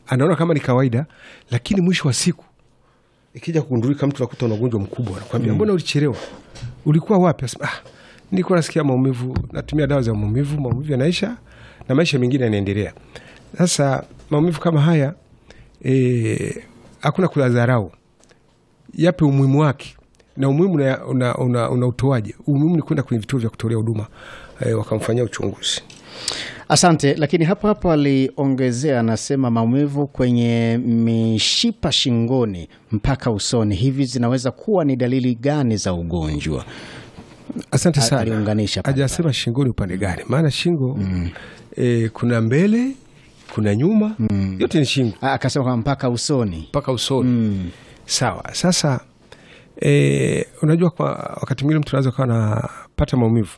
anaona kama ni kawaida, lakini mwisho wa siku ikija kugundulika, mtu nakuta una ugonjwa mkubwa, anakwambia mbona ulichelewa, ulikuwa wapi? Asema, ah, nilikuwa nasikia maumivu, natumia dawa za maumivu, maumivu yanaisha na maisha mengine yanaendelea. Sasa maumivu kama haya eh, hakuna kuyadharau, yape umuhimu wake na umuhimu una, una, una, una utoaje? Umuhimu ni kwenda kwenye vituo vya kutolea huduma eh, wakamfanyia uchunguzi. Asante. Lakini hapo hapo aliongezea, anasema maumivu kwenye mishipa shingoni mpaka usoni, hivi zinaweza kuwa ni dalili gani za ugonjwa? Asante A- sana. aliunganisha pale Hajasema shingoni upande gani, maana shingo eh, kuna mbele, kuna nyuma, yote ni shingo Ah, Akasema kwamba mpaka usoni. mpaka usoni. Sawa. Sasa e, unajua kwa wakati mwingine mtu anaweza kawa anapata maumivu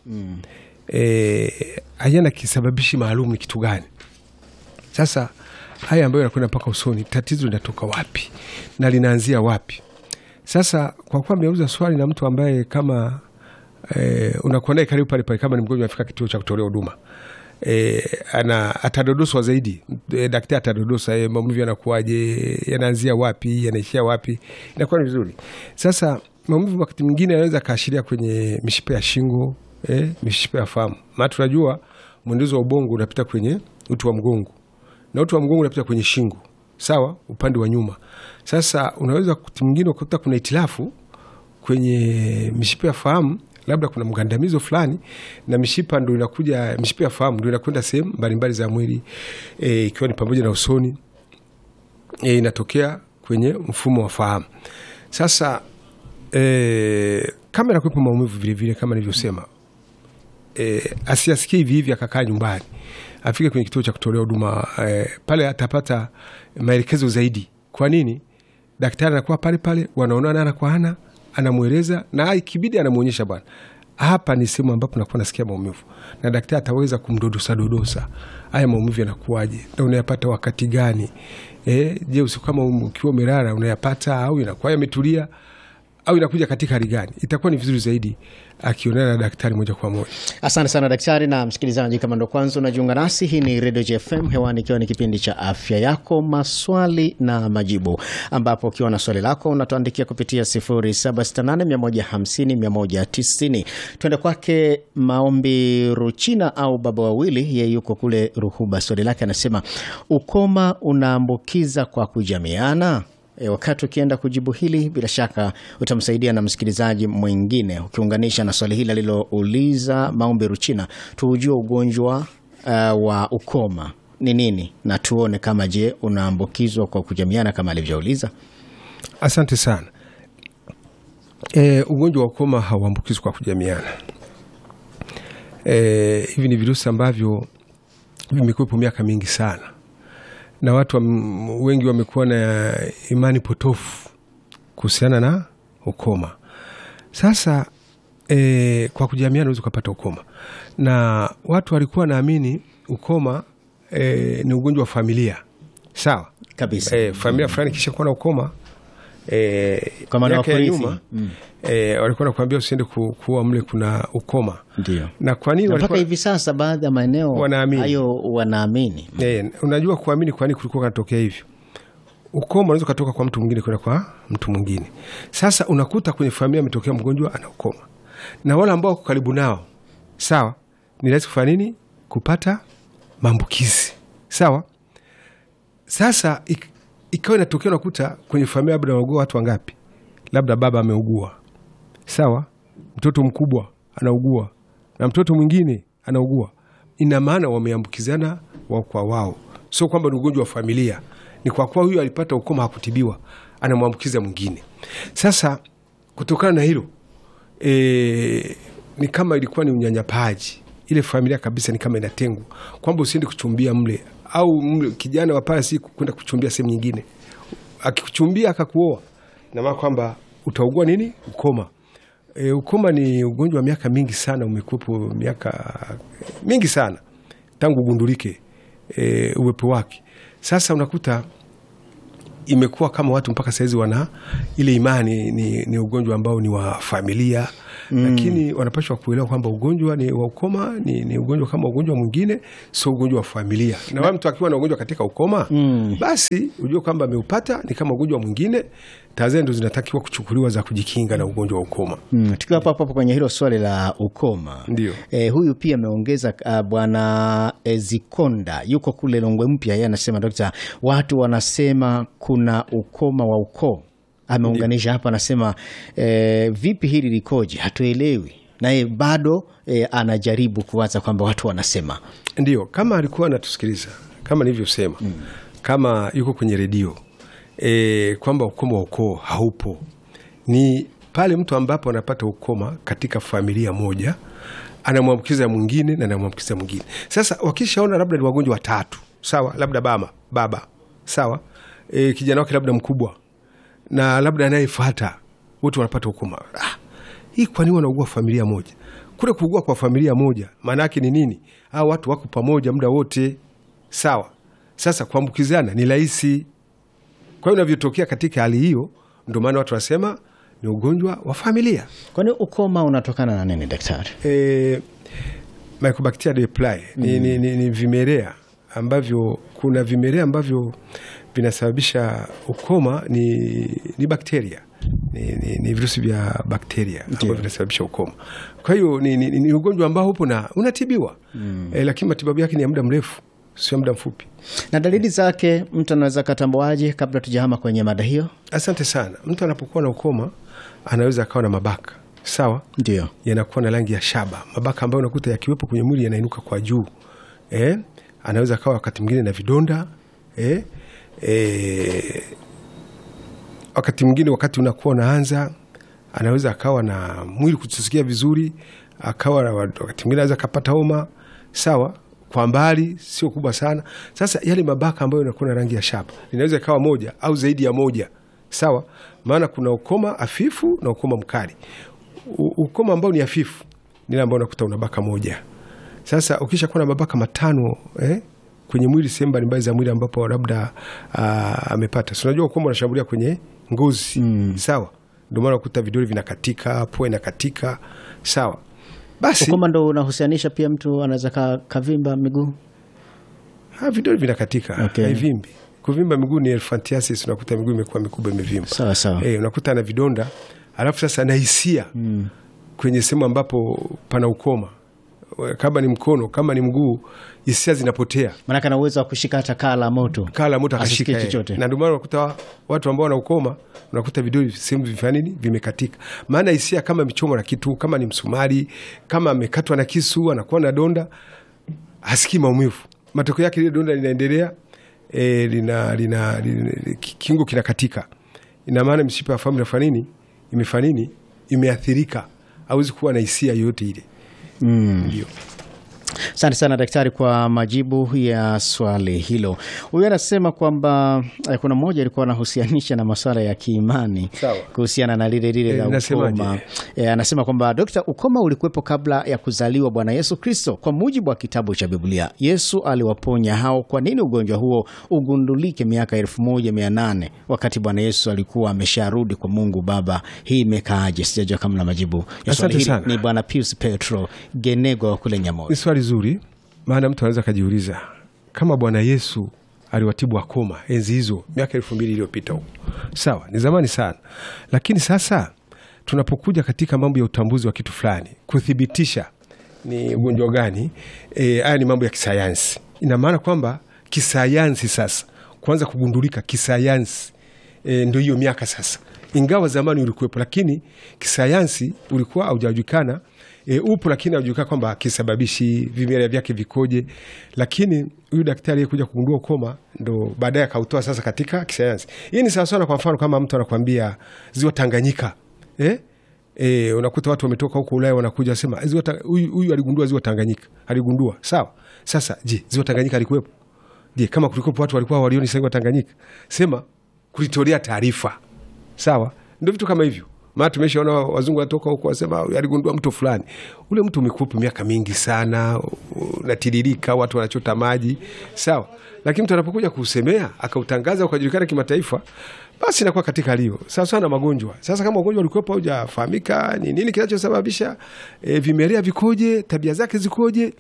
e, hayana kisababishi maalum ni kitu gani. Sasa haya ambayo yanakwenda mpaka usoni, tatizo linatoka wapi na linaanzia wapi? Sasa kwa kuwa ameuza swali na mtu ambaye kama e, unakuwa naye karibu pale pale, kama ni mgonjwa afika kituo cha kutolea huduma e, ana atadodoswa zaidi e, daktari atadodosa e, maumivu yanakuwaje, yanaanzia wapi, yanaishia wapi, inakuwa ni vizuri. Sasa maumivu wakati mwingine yanaweza kaashiria kwenye mishipa ya shingo e, mishipa ya fahamu, maana tunajua mwendezo wa ubongo unapita kwenye uti wa mgongo na uti wa mgongo unapita kwenye shingo, sawa, upande wa nyuma. Sasa unaweza wakati mwingine ukakuta kuna itilafu kwenye mishipa ya fahamu, labda kuna mgandamizo fulani, na mishipa ndo inakuja, mishipa ya fahamu ndo inakwenda sehemu mbalimbali za mwili e, ikiwa ni pamoja na usoni e, inatokea kwenye mfumo wa fahamu. Sasa e, kama inakuwepo maumivu vilevile, kama nilivyosema e, asiasikie hivi hivi akakaa nyumbani, afike kwenye kituo cha kutolea huduma e, pale atapata maelekezo zaidi. Kwa nini? Daktari anakuwa pale pale, wanaonana ana kwa ana, anamweleza na ikibidi anamwonyesha, bwana, hapa ni sehemu ambapo nakuwa nasikia maumivu, na daktari ataweza kumdodosa dodosa, haya maumivu yanakuwaje na unayapata wakati gani? E, je, usiku kama ukiwa umelala unayapata au inakuwa yametulia au inakuja katika hali gani? Itakuwa ni vizuri zaidi akionana na daktari moja kwa moja. Asante sana daktari. Na msikilizaji, kama ndo kwanza unajiunga nasi, hii ni Radio JFM hewani, ikiwa ni kipindi cha afya yako, maswali na majibu, ambapo ukiwa na swali lako unatuandikia kupitia 0768150190. Twende kwake Maombi Ruchina au baba wawili, yeye yuko kule Ruhuba. Swali lake anasema, ukoma unaambukiza kwa kujamiana? E, wakati ukienda kujibu hili bila shaka utamsaidia na msikilizaji mwingine ukiunganisha na swali hili alilouliza Maombi Ruchina, tuujue ugonjwa uh, wa ukoma ni nini na tuone kama je unaambukizwa kwa kujamiana kama alivyouliza. Asante sana. E, ugonjwa wa ukoma hauambukizwi kwa kujamiana. E, hivi ni virusi ambavyo vimekuwepo miaka mingi sana na watu wa, wengi wamekuwa na imani potofu kuhusiana na ukoma. Sasa e, kwa kujamiana unaweza ukapata ukoma, na watu walikuwa naamini ukoma e, ni ugonjwa wa familia, sawa Kabisa. e, familia fulani kisha kuwa na ukoma e, Kwa maana miaka ya wakurithi. nyuma e, walikuwa nakuambia usiende ku, kuwa mle kuna ukoma. Ndio. Na kwa nini Na mpaka walikuwa hivi sasa baadhi ya maeneo Wanaamini. hayo wanaamini. E, unajua kuamini kwa nini kulikuwa kanatokea hivyo. Ukoma unaweza ukatoka kwa mtu mwingine kwenda kwa mtu mwingine. Sasa unakuta kwenye familia ametokea mgonjwa ana ukoma, na wale ambao wako karibu nao, sawa, ni rahisi kufanya nini? Kupata maambukizi, sawa. Sasa ik, ikawa inatokea, unakuta kwenye familia labda wanaugua watu wangapi, labda baba ameugua, sawa, mtoto mkubwa anaugua na mtoto mwingine anaugua, ina maana wameambukizana wao kwa wao. Sio kwamba ni ugonjwa wa familia, ni kwa kuwa huyu alipata ukoma hakutibiwa, anamwambukiza mwingine. Sasa kutokana na hilo e, ni kama ilikuwa ni unyanyapaji, ile familia kabisa ni kama inatengwa, kwamba usiende kuchumbia mle au mle, kijana wa pale si kwenda kuchumbia sehemu nyingine. Akikuchumbia akakuoa, ina maana kwamba utaugua nini? Ukoma. E, ukoma ni ugonjwa wa miaka mingi sana, umekuwepo miaka mingi sana tangu ugundulike e, uwepo wake. Sasa unakuta imekuwa kama watu mpaka sahizi wana ile imani ni, ni ugonjwa ambao ni wa familia lakini wanapashwa kuelewa kwamba ugonjwa ni wa ukoma ni, ni ugonjwa kama ugonjwa mwingine, sio ugonjwa wa familia. Na wale mtu akiwa na ugonjwa katika ukoma basi ujue kwamba ameupata ni kama ugonjwa mwingine. Tahadhari ndo zinatakiwa kuchukuliwa za kujikinga na ugonjwa wa ukoma. Mm, tukiwa hapo hapo kwenye hilo swali la ukoma Ndio. eh, huyu pia ameongeza uh, bwana Ezikonda yuko kule Longwe Mpya, yeye anasema dokta, watu wanasema kuna ukoma wa ukoo. Ameunganisha hapa, anasema eh, vipi hili likoje? Hatuelewi, naye bado eh, anajaribu kuwaza kwamba watu wanasema Ndio, kama alikuwa anatusikiliza kama nilivyosema, kama yuko kwenye redio e, kwamba ukoma wa ukoo haupo, ni pale mtu ambapo anapata ukoma katika familia moja anamwambukiza mwingine na anamwambukiza mwingine. Sasa wakishaona labda ni wagonjwa watatu, sawa, labda baba baba, sawa, e, kijana wake labda mkubwa na labda anayefuata wote wanapata ukoma. Ah, hii kwa nini wanaugua familia moja? Kule kuugua kwa familia moja maana yake ni nini? Hao watu wako pamoja muda wote, sawa. Sasa kuambukizana ni rahisi. Kwa hiyo inavyotokea katika hali hiyo, ndio maana watu wanasema ni ugonjwa wa familia. kwani ukoma unatokana na nini daktari? E, Mycobacteria leprae ni, ni, ni, ni vimelea ambavyo kuna vimelea ambavyo vinasababisha ukoma ni, ni bakteria ni, ni, ni virusi vya bakteria ambavyo vinasababisha ukoma. Kwa hiyo ni, ni, ni ugonjwa ambao upo na unatibiwa e, lakini matibabu yake ni ya muda mrefu, sio muda mfupi. Na dalili zake mtu anaweza katambuaje, kabla tujahama kwenye mada hiyo? Asante sana. Mtu anapokuwa na ukoma anaweza akawa na mabaka sawa, Ndio. yanakuwa na rangi ya shaba, mabaka ambayo unakuta yakiwepo kwenye mwili yanainuka kwa juu eh? Anaweza akawa wakati mwingine na vidonda eh? Eh, wakati mwingine wakati unakuwa unaanza, anaweza akawa na mwili kutusikia vizuri, akawa na wakati mwingine anaweza akapata homa sawa, kwa mbali, sio kubwa sana. Sasa yale mabaka ambayo yanakuwa na rangi ya shaba inaweza ikawa moja au zaidi ya moja sawa, maana kuna ukoma hafifu na ukoma mkali. U- ukoma ambao ni hafifu ni ile ambao unakuta una baka moja. Sasa ukisha kuwa na mabaka matano eh, kwenye mwili sehemu mbalimbali za mwili ambapo labda ah, amepata, si unajua ukoma unashambulia kwenye ngozi sawa, ndio maana ukuta vidole vinakatika, pua inakatika sawa. Basi Ukoma ndo unahusianisha pia mtu anaweza ka, kavimba miguu. ha, vidole vinakatika Okay. haivimbi. Kuvimba miguu ni elephantiasis, unakuta miguu imekuwa mikubwa imevimba. Sawa sawa. Eh, unakuta ana vidonda alafu sasa ana hisia kwenye sehemu ambapo pana ukoma, kama ni mkono, kama ni mguu, hisia zinapotea, Maanake ana uwezo wa kushika hata kaa la moto. kaa la moto Asisikie akashika yeye. chochote. Na ndio maana unakuta watu ambao wana ukoma, unakuta vidole sehemu vifanya nini, vimekatika, maana hisia kama michomo na kitu, kama ni msumari, kama amekatwa na kisu, anakuwa na donda, hasikii maumivu. Matokeo yake lile donda linaendelea e, lina, lina, lina, kingo kinakatika. Ina maana mishipa ya fahamu inafanya nini, imefanya nini, imeathirika, hawezi kuwa na hisia yoyote ile. Ndio. Asante sana daktari kwa majibu ya swali hilo. Huyu anasema kwamba eh, kuna mmoja alikuwa anahusianisha na masuala ya kiimani Sawa. kuhusiana na lile lile Eh, la nasemaje? ukoma. Eh, anasema kwamba dokta, ukoma ulikuwepo kabla ya kuzaliwa Bwana Yesu Kristo. Kwa mujibu wa kitabu cha Biblia, Yesu aliwaponya hao. Kwa nini ugonjwa huo ugundulike miaka elfu moja mia nane wakati Bwana Yesu alikuwa amesharudi kwa Mungu Baba? Hii imekaaje? Sijajua kama na majibu ya swali Asante hili. sana. Ni Bwana Pius Petro Genego wa kule Nyamoyo. Ni swali zuri, maana mtu anaweza akajiuliza kama Bwana Yesu aliwatibu wakoma enzi hizo miaka elfu mbili iliyopita huko, sawa, ni zamani sana, lakini sasa tunapokuja katika mambo ya utambuzi wa kitu fulani, kuthibitisha ni ugonjwa gani, eh, haya ni mambo ya kisayansi. Ina maana kwamba kisayansi sasa kuanza kugundulika kisayansi e, ndio hiyo miaka sasa, ingawa zamani ulikuwepo, lakini kisayansi ulikuwa haujajulikana. E, upo lakini haujulikana kwamba kisababishi vimelea vyake vikoje, lakini huyu daktari aliyekuja kugundua ukoma ndo baadaye akautoa sasa katika kisayansi. Hii ni sawasawa na kwa mfano kama mtu anakwambia ziwa Tanganyika eh? E, unakuta watu wametoka huko Ulaya wanakuja wasema ziwa Ta- huyu huyu aligundua ziwa Tanganyika, aligundua sawa. Sasa je, ziwa Tanganyika alikuwepo? Je, kama kulikuwepo watu walikuwa walioni ziwa Tanganyika, sema kulitolea taarifa sawa. Ndio vitu kama hivyo, maana tumeshaona wazungu wanatoka huko wasema aligundua mto fulani. Ule mto umekuwepo miaka mingi sana, unatiririka, watu wanachota maji, sawa. Lakini mtu anapokuja kuusemea akautangaza ukajulikana kimataifa, basi inakuwa katika lio sawa sana magonjwa. Sasa kama ugonjwa ulikuwepo haujafahamika ni nini kinachosababisha, e, vimelea vikoje, tabia zake zikoje,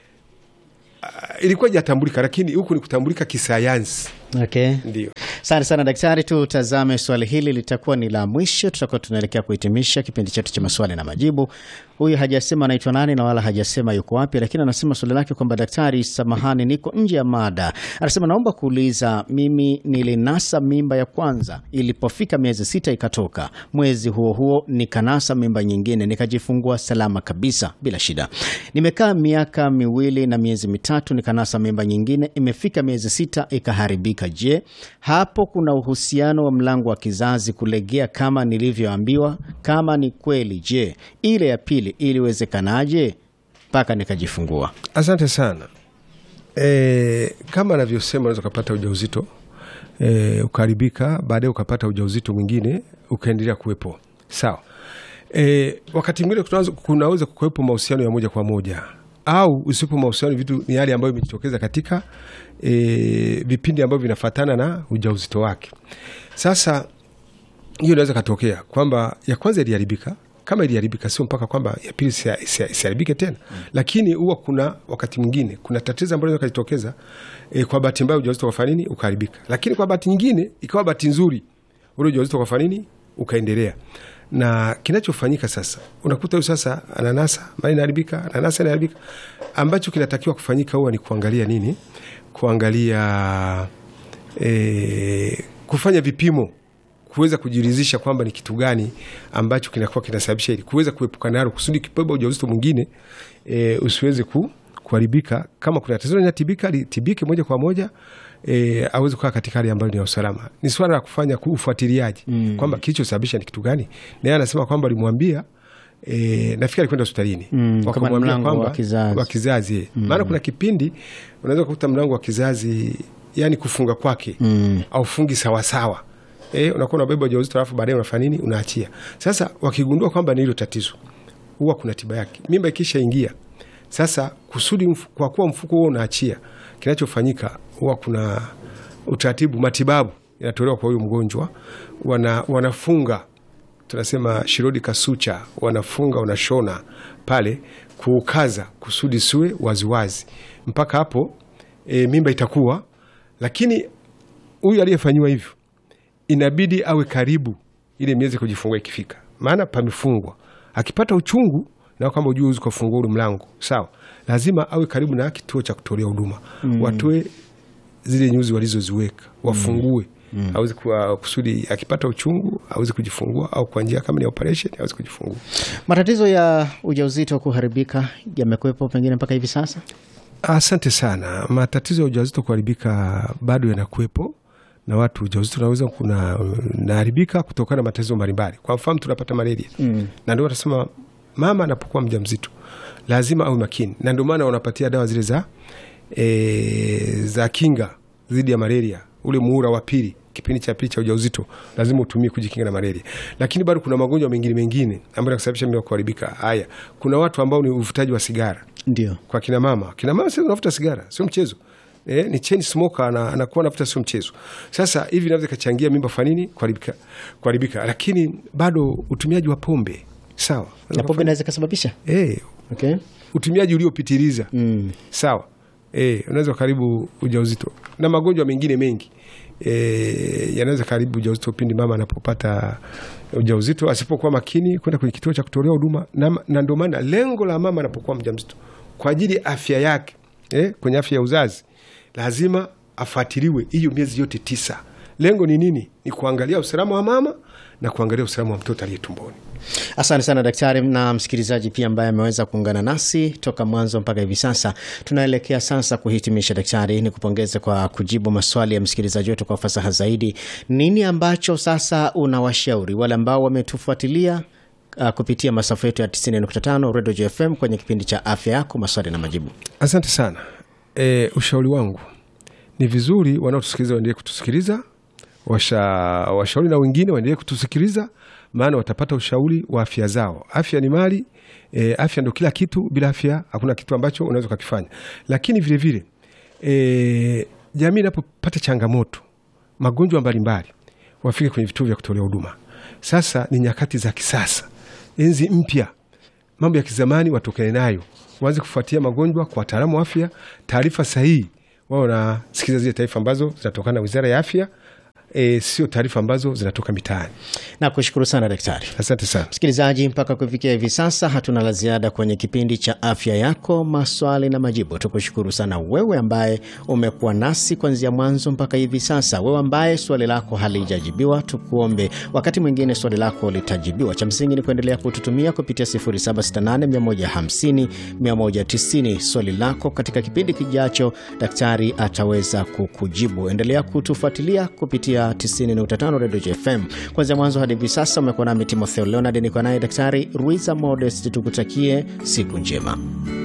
uh, ilikuwa ijatambulika, lakini huku ni kutambulika kisayansi. Okay. Ndio. Asante sana daktari, tutazame swali hili, litakuwa ni la mwisho. Tutakuwa tunaelekea kuhitimisha kipindi chetu cha maswali na majibu. Huyu hajasema anaitwa nani na wala hajasema yuko wapi, lakini anasema swali lake kwamba daktari, samahani, niko nje ya mada. Anasema naomba kuuliza, mimi nilinasa mimba ya kwanza, ilipofika miezi sita ikatoka, mwezi huo huo nikanasa mimba nyingine, nikajifungua salama kabisa bila shida. Nimekaa miaka miwili na miezi mitatu, nikanasa mimba nyingine, imefika miezi sita ikaharibika. Je, hapo kuna uhusiano wa mlango wa kizazi kulegea kama nilivyoambiwa? Kama ni kweli, je, ile ya pili iliwezekanaje mpaka nikajifungua? Asante sana. E, kama anavyosema unaweza ukapata ujauzito e, ukaharibika, baadaye ukapata ujauzito mwingine ukaendelea kuwepo sawa. E, wakati mwingine kunaweza- kunaweza kuwepo mahusiano ya moja kwa moja au usipo mahusiano, vitu ni hali ambayo imejitokeza katika e, vipindi ambavyo vinafatana na ujauzito wake. Sasa hiyo inaweza katokea kwamba ya kwanza iliharibika. Kama iliharibika, sio mpaka kwamba ya pili isia- isia- isiharibike tena lakini huwa kuna wakati mwingine kuna tatizo ambalo linaweza kujitokeza e, kwa bahati mbaya ujauzito ukafanya nini ukaharibika, lakini kwa bahati nyingine ikawa bahati nzuri ule ujauzito ukafanya nini ukaendelea. Na kinachofanyika sasa, unakuta huyu sasa ananasa mali inaharibika, ananasa inaharibika. Ambacho kinatakiwa kufanyika huwa ni kuangalia nini, kuangalia e, kufanya vipimo kuweza kujiridhisha kwamba ni kitu gani ambacho kinakuwa kinasababisha ili kuweza kuepukana nalo kusudi kibeba ujauzito mwingine e, usiweze ku, kuharibika. Kama kuna tatizo linatibika litibike moja kwa moja e, aweze kukaa katika hali ambayo ni ya usalama. Ni swala la kufanya ku- ufuatiliaji mm. kwamba kilichosababisha ni kitu gani. Naye anasema kwamba alimwambia E, nafikiri alikwenda hospitalini Mm, kama ni wakamwambia mlango kwamba wa kizazi. wa kizazi eh. maana kuna kipindi unaweza kukuta mlango wa kizazi yani kufunga kwake Mm. aufungi sawasawa eh, unakuwa unabeba ujauzito alafu baadaye unafanya nini unaachia sasa wakigundua kwamba ni hilo tatizo huwa kuna tiba yake mimba ikishaingia sasa kusudi mfu, kwa kuwa mfuko huo unaachia kinachofanyika huwa kuna utaratibu matibabu yanatolewa kwa huyu mgonjwa wana, wanafunga tunasema shirodi kasucha wanafunga wanashona pale kuukaza kusudi siwe waziwazi mpaka hapo e, mimba itakuwa lakini huyu aliyefanyiwa hivyo inabidi awe karibu ile miezi kujifungua ikifika, maana pamefungwa. Akipata uchungu na kwamba ujue uzi kufungua ule mlango sawa, lazima awe karibu na kituo cha kutolea huduma mm. watoe zile nyuzi walizoziweka wafungue mm. aweze kuwa kusudi akipata uchungu aweze kujifungua, au kwa njia kama ni operation aweze kujifungua. Matatizo ya ujauzito kuharibika yamekuwepo pengine mpaka hivi sasa? Asante sana. Matatizo ya ujauzito kuharibika bado yanakuwepo na watu ujauzito unaweza kuna naharibika kutokana na matatizo mbalimbali. Kwa mfano tunapata malaria mm. na ndio watasema mama anapokuwa mjamzito lazima awe makini, na ndio maana wanapatia dawa zile za e, za kinga dhidi ya malaria, ule muhula wa pili kipindi cha pili cha ujauzito lazima utumie kujikinga na malaria. Lakini bado kuna magonjwa mengine mengine ambayo yanasababisha mimba kuharibika. Haya, kuna watu ambao ni uvutaji wa sigara Ndio. kwa kina mama. Kina mama sasa unavuta sigara sio mchezo. Eh, ni chain smoker na anakuwa anavuta sio mchezo. Sasa hivi inaweza kachangia mimba fanini kuharibika, kuharibika. Lakini bado utumiaji wa pombe sawa, Na pombe inaweza ikasababisha? eh, Okay. utumiaji uliopitiliza Mm. sawa, eh, unaweza karibu ujauzito na magonjwa mengine mengi eh, yanaweza karibu ujauzito pindi mama anapopata ujauzito asipokuwa makini kwenda kwenye kituo cha kutolea huduma, na, na ndio maana lengo la mama anapokuwa mjamzito kwa ajili ya afya yake eh, kwenye afya ya uzazi lazima afuatiliwe hiyo miezi yote tisa. Lengo ni nini? Ni kuangalia usalama wa mama na kuangalia usalama wa mtoto aliye tumboni. Asante sana daktari na msikilizaji pia ambaye ameweza kuungana nasi toka mwanzo mpaka hivi sasa. Tunaelekea sasa kuhitimisha. Daktari, ni kupongeze kwa kujibu maswali ya msikilizaji wetu kwa ufasaha zaidi. Nini ambacho sasa unawashauri wale ambao wametufuatilia uh, kupitia masafa yetu ya 90.5 Radio JFM kwenye kipindi cha afya yako, maswali na majibu? Asante sana. E, ushauri wangu ni vizuri wanaotusikiliza waendelee kutusikiliza, washa washauri na wengine waendelee kutusikiliza, maana watapata ushauri wa afya zao. Afya ni mali e, afya ndo kila kitu. Bila afya hakuna kitu ambacho unaweza ukakifanya. Lakini vilevile e, jamii inapopata changamoto, magonjwa mbalimbali, wafike kwenye vituo vya kutolea huduma. Sasa ni nyakati za kisasa, enzi mpya, mambo ya kizamani watokane nayo, waanze kufuatia magonjwa kwa wataalamu wa afya, taarifa sahihi wao wanasikiliza zile taarifa ambazo zinatokana na Wizara ya Afya, e, sio taarifa ambazo zinatoka mitaani. Nakushukuru sana daktari. Asante sana. Msikilizaji, mpaka kufikia hivi sasa hatuna la ziada kwenye kipindi cha afya yako, maswali na majibu. Tukushukuru sana wewe ambaye umekuwa nasi kuanzia mwanzo mpaka hivi sasa. Wewe ambaye swali lako halijajibiwa, tukuombe wakati mwingine swali lako litajibiwa. Cha msingi ni kuendelea kututumia kupitia 0768150190 swali lako. Katika kipindi kijacho, daktari ataweza kukujibu. Endelea kutufuatilia kupitia 90.5 Radio FM kuanzia mwanzo hadi hivi sasa. Umekuwa nami Timotheo Leonard, niko naye Daktari Ruiza Modest. Tukutakie siku njema.